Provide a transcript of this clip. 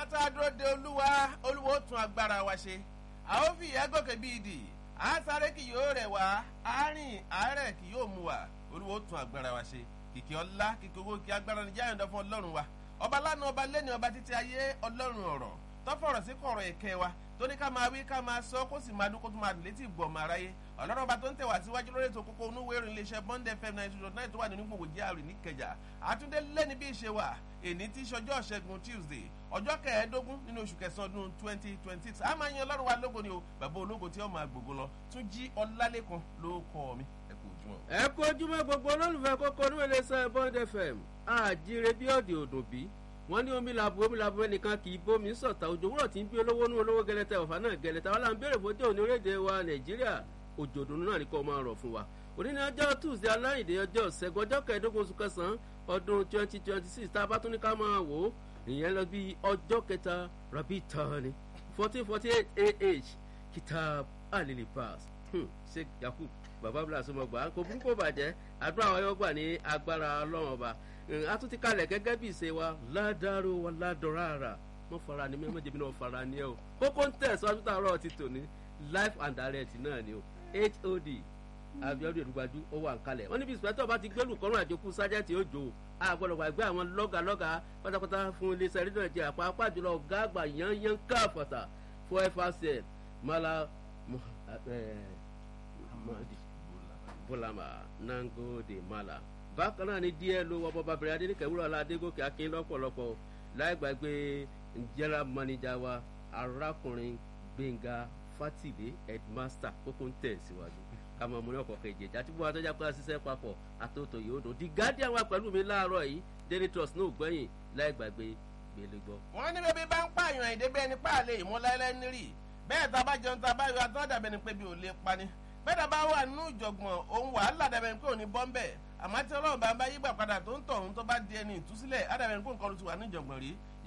tá a dúró de olúwa olúwa ó tún agbára wa ṣe a ó fi ìyá gòkè bí ìdì a sáré kì yóò rẹ̀ wá a rìn àárẹ̀ kì yóò mú wa olúwa ó tún agbára wa ṣe kìkì ọlá kìkì owó kí agbára ní jáyọ̀dọ̀ fún ọlọ́run wa ọba lánàá ọba lẹ́ni ọba títí ayé ọlọ́run ọ̀rọ̀ tọ́fọ̀rọ̀ sí kọ̀rọ̀ ẹ̀kẹ́ wa tó ní ká máa wí ká máa sọ kó sì máa dún kó tó máa dùn létí ìgbọ̀mọ̀ aráyé ọlọ́run ọba tó ń tẹ̀wá síwájú lórí ètò kókó onúwé ìrìn iléeṣẹ́ bond fm ninety two nine tó wà nínú gbogbo jíàrì níkẹjà àtúndé lẹ́ni bí ìṣe wà èní tí ṣọjọ́ ṣẹ́gun tuesday ọjọ́ kẹẹ̀ẹ́dógún nínú oṣù kẹsàn-án ọdún twenty twenty six a máa yan ọlọ́run wa lógo ni o bàbá ológo tí ó máa gbogbo lọ tún jí ọlálẹ́kan ló kọ́ mi ẹ kú ojúmọ́. ẹ kú ojúmọ́ gbogbo olólùfẹ́ kókó onúwé iléeṣẹ́ bond fm àjíire bí ọ̀dì òdùn bí wọ́n ní omi làbò omi làbò ẹnìkan kì í bómi sọ̀tà òjò wúrọ̀ tí ń bí olówó nú olówó gẹlẹtẹ ọ̀fà náà gẹlẹtẹ wọn là ń béèrè fójú òní orílẹ̀-èdè wa nàìjíríà òjò òdùnnú náà ní kò máa rọ̀ fún wa òní ní ọjọ́ tuesday aláìdè ọjọ́ ṣẹ́gun ọjọ́ kẹẹ̀ẹ́dógún oṣù kẹsàn-án ọdún twenty twenty six tá a bá tún ní ká máa wò ó ìyẹn lọ bí ọjọ́ kẹta rabi tani fourteen forty eight ah kitab alili pass sheikh yakub baba blas ọmọgbà kò burúkú bàjẹ́ àdúrà wa yóò gbà ní agbára ọlọ́run ọba a tún ti kalẹ̀ gẹ́gẹ́ bí ìṣe wa ládàrú wa ládọ̀rára wọ́n fara ni mẹ́mọ́ jẹ́bi náà fara ni ẹ o kókó ń tẹ̀ sọ́jú tààrọ̀ ti tò ní life and direct náà ni o hod abiodun edugbaju ó wà ń kalẹ̀ wọ́n níbi ìsìpẹ́tọ̀ bá ti gbẹ́lù kọ́rùn àjòkú sájẹ́tì òjò àgbọ̀dọ̀ gbàgbé àwọn lọ́gà lọ́gà pátápátá fún iléeṣẹ́ rédíò nàìjíríà pàápàá jùlọ ọ̀gá àgbà yányán káfọ̀tà fún fcn mala bulama nangode mala bákan náà ni díẹ̀ ló wọ bọ́ba bẹ̀rẹ̀ adéníkẹ́ wúrọ̀ ọ̀la adégòkè akin lọ́pọ̀lọpọ̀ láì gbàgbé general manager wa arákùnrin gbẹ̀ngà fatide headmaster kókó ń tẹ̀ síwájú kàmọ́ mo ní ọkọ̀ kejì àti bí wọ́n atọ́jà pé àṣìṣe papọ̀ àtòtò yóò dùn the guardian wa pẹ̀lú mi láàárọ̀ yìí daily trust náà gbẹ̀yìn láì gbàgbé gbélé gbọ́. wọ́n ní bébí bá ń pààyàn ìdébẹ́ ẹni pààlẹ́ ìmúláyẹlẹ́ nírì bẹ́ẹ̀ tá a bá jẹun tá a bá yọ atọ́dàbẹ́ ni pé bí ò lè pani bẹ́ẹ̀ tá a bá wà nínú ìjọ̀gbọ̀n òun wàhálà dàbẹ̀ ni pé òní bọ́ńbẹ́ àmọ́ tí ọlọ́run bá ń bá yígbà padà tó ń tọ̀ òun tó bá di ẹni ìtúsílẹ̀ á dàbẹ̀ ni pé nǹkan ló ti wà ní ìjọ̀gbọ̀n rí